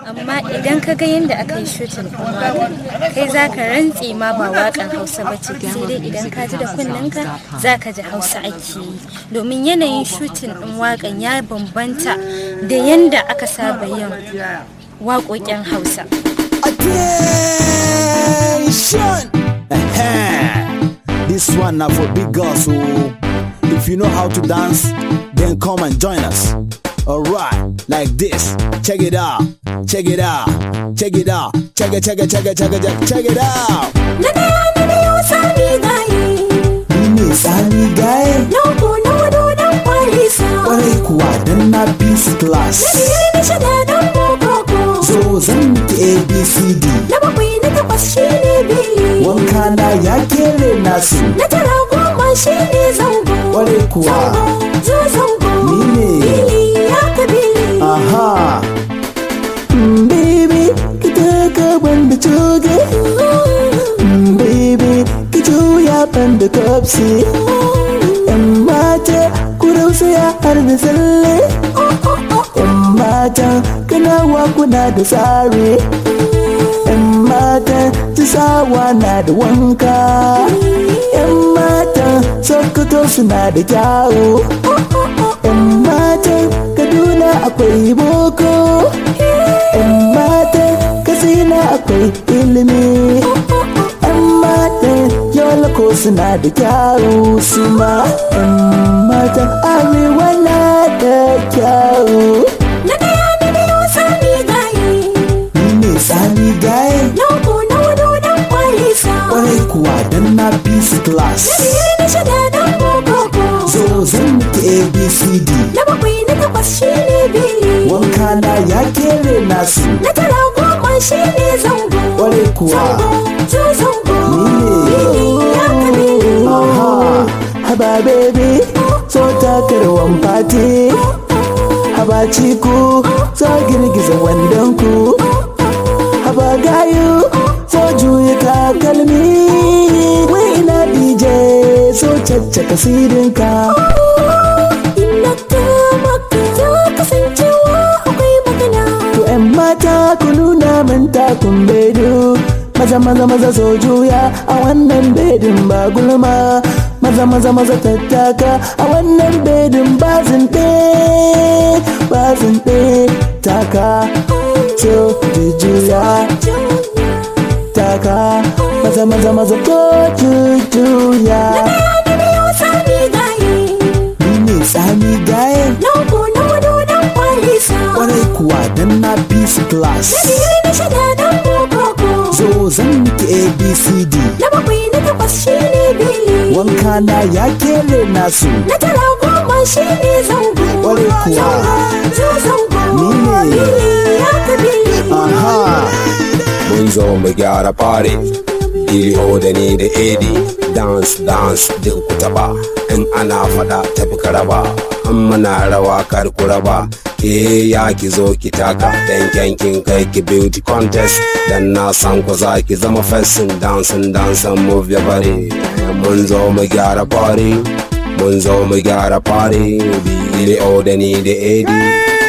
amma idan ka ga yadda aka yi shutin ɗin waƙan kai za ka rantse ma ba waƙan hausa ba ce sai dai idan ka ji da kunnenka za ka ji hausa ake yi domin yanayin shutin ɗin waƙan ya bambanta da yadda aka saba yin waƙoƙin hausa Attention! This one now for big girls, so if you know how to dance, then come and join us. Alright, like this. Check it out. Check it out. Check it out. Check it, check it, check it, check it, check it, check it out. Na ɗaya na biyu sami gaye, Ni ne Sani Guy. na uku na hudu dan kwalisa. Kwarai kuwa dan na peace class. Na biyar na shida dan bokoko. So zan ki ABCD. Na bakwai na takwas shi ne bili. Wanka na ya kere nasu. Na tara goma shi ne zango. Kwarai kuwa. Zango, zo zango. Ni ne. Bili ya ka bili. Aha. Mm, Baby, ki taka banda coge. Mm, Baby, ki juya banda kopsi. Yan mata, ku rausaya har da tsalle. Yan mata, kanawa kuna da tsare. Yan mata, tisawa na da wanka. Yan mata, sokoto suna da kyawu. Yan matan Kaduna akwai boko Yan matan Katsina akwai ilimi Yan matan Yola ko suna da kyawu suma Yan matan Arewa na da kyawu Na ɗaya na biyu sami gaye. Ni ne Sani Gaye Na uku na hudu dan kwalisa. Kwarai kuwa dan na peace class Na biyar na shida dan bokoko. So zan miki ABCD Na bakwai na takwas shi ne bili. Wanka na ya kere nasu Na tara goma shi ne zango. Kwarai kuwa Zango, zo zango. Ni ne. Bili ya ka bili. Aha, haba baby, so takarwan fati. Haba ciku, so girgiza wandon ku. Haba gayu, so juya takalmi. Wai ina DJ, so caccaka sidinka. Ina ka maka za kasancewa akwai magana. To ‘yan mata ku nuna min takun bedu. Maza maza maza so juya a wannan bedin ba gulma. Maza maza maza tattaka a wannan bedin ba zinte. Ba zinte taka so juya taka. Maza maza maza ko juya. Na biyu sami gaye. Ni ne tsami gaye Na uku na hudu dan kwalisa. kwarai kuwa dan na peace class. Na biyar na shida dan bokoko. So zan miki ABCD. Na bakwai na takwas shi ne bili. wanka na ya kere nasu Na tara goma shi ne zango. Kwarai kuwa. Zo zango. Ni ne. Bili ya ka bili. aha mun zo mu gyara fare iliho da ni da edi dance dance duk ku taba in ana fada tafi ka raba in muna rawa kar ku raba ke ya ki zo ki taka dan kyankin kai ki beauty contest dan na san ku za ki zama fesin dancing dancing move your body mun zo mu gyara fare mun zo mu gyara fare iliho da ni da edi